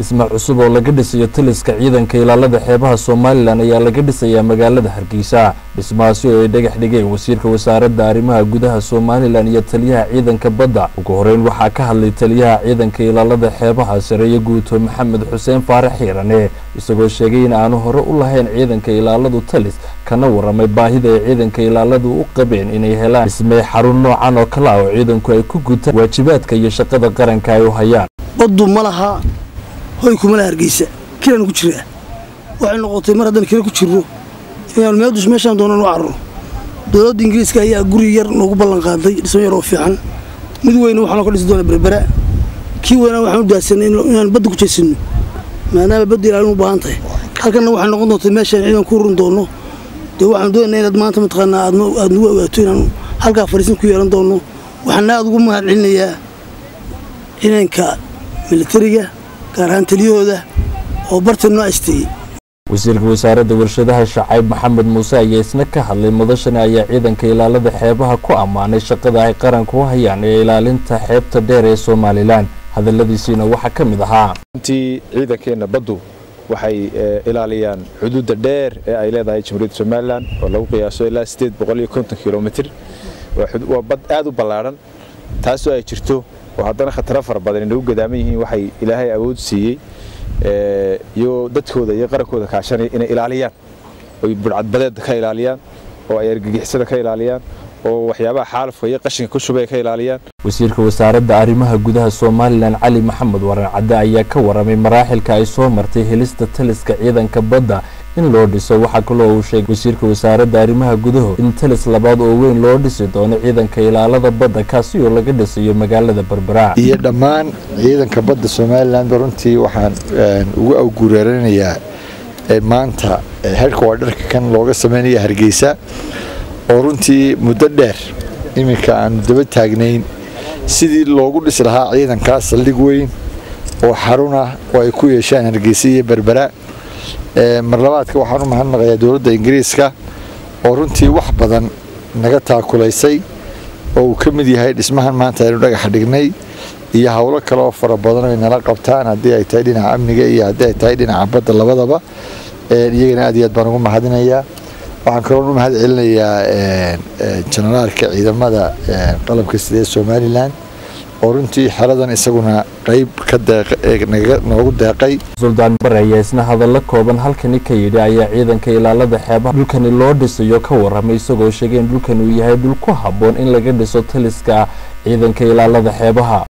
dhisme cusub oo laga dhisayo taliska ciidanka ilaalada xeebaha somalilan ayaa laga dhisayaa magaalada hargeysa dhismahaasi oo ay dhagax dhigeen wasiirka wasaaradda arrimaha gudaha somalilan iyo taliyaha ciidanka badda ugu horeyn waxaa ka hadlay taliyaha ciidanka ilaalada xeebaha sareeye guuto maxamed xuseen faarax xiirane isagoo sheegay in aanu hore u lahayn ciidanka ilaaladu talis kana waramay baahida ay ciidanka ilaaladu u qabeen inay helaan dhismee xarun noocan oo kale ah oo ciidanku ay ku gutaan waajibaadka iyo shaqada qaranka ay u hayaan baddu ma laha hoy kumala hargeysa kilaan ku jiraa waxay noqotay mar haddaan kila ku jirno inaanu meeldus meeshaan doonaan u carro dowladda ingiriiska ayaa guri yar noogu ballan qaaday dhismo yar oo fiican mid weyna waxaanoo ka dhisi doona berbera kii weynaa waxaan u daadsanay inaan badda ku jeesanno maadaama badda ilaalin u baahan tahay halkanna waxay noqon doontaa meeshaan ciidan ku run doono dee waxaan doonayna inaad maanta mataqaanaa aad nagu ogaato inaan halkaa fariisin ku yeelan doonno waxaana aad ugu mahad celinayaa ciidanka militariga gaar ahaan taliyahooda oo bartan noo asteeyey wasiirka wasaaradda warshadaha shacayb maxamed muuse ayaa isna ka hadlay mudashani ayaa ciidanka ilaalada xeebaha ku ammaanay shaqada ay qaranka u hayaan ee ilaalinta xeebta dheer ee somalilan hadalladiisiina waxaa ka mid ahaa runtii ciidankeenna baddu waxay ilaaliyaan xuduudda dheer ee ay leedahay jamhuuriyadda somalilan oo lagu qiyaaso ilaa sideed boqol iyo konton kilomitr waa bad aad u ballaadhan taasoo ay jirto oo haddana khataro fara badan inagu gadaaman yihiin waxay ilaahay awood siiyey iyo dadkooda iyo qarankooda kaashanaya inay ilaaliyaan oy budhcadbadeedda ka ilaaliyaan oo ay argagixisada ka ilaaliyaan oo waxyaabaha xaalafka iyo qashinka ku shubay ka ilaaliyaan wasiirka wasaaradda arrimaha gudaha somalilan cali maxamed waran cadde ayaa ka waramay maraaxilka ay soo martay helista taliska ciidanka badda in loo dhiso waxaa kaloo uu sheegay wasiirka wasaaradda arrimaha gudahu in talis labaad oo weyn loo dhisi doono ciidanka ilaalada badda kaasi oo laga dhisayo magaalada berbera iyo dhammaan ciidanka badda somalilanba runtii waxaan ugu awgureeranayaa maanta herka waa dharka kan looga sameynaya hargeysa oo runtii muddo dheer iminka aanu daba taagnayn sidii loogu dhisi lahaa ciidankaas saldhig weyn oo xarun ah oo ay ku yeeshaan hargeysa iyo berbera mar labaadka waxaan u mahadnaqayaa dowladda ingiriiska oo runtii wax badan naga taakulaysay oo uu ka mid yahay dhismahan maanta aynu dhagaxa dhignay iyo howlo kale oo fara badan ay nala qabtaan haddii ay tahay dhinaca amniga iyo haddii ay tahay dhinaca badda labadaba iyagana aad iyo aad baan ugu mahadinayaa waxaan kaloo u mahad celinayaa jenaraalka ciidamada qalabka sidee somalilan oo runtii xeradan isaguna qayb noogu deeqay suldaan bare ayaa isna hadallo kooban halkani ka yidhi ayaa ciidanka ilaalada xeebaha dhulkani loo dhisayo ka waramay isagoo sheegay in dhulkan uu yahay dhul ku habboon in laga dhiso taliska ciidanka ilaalada xeebaha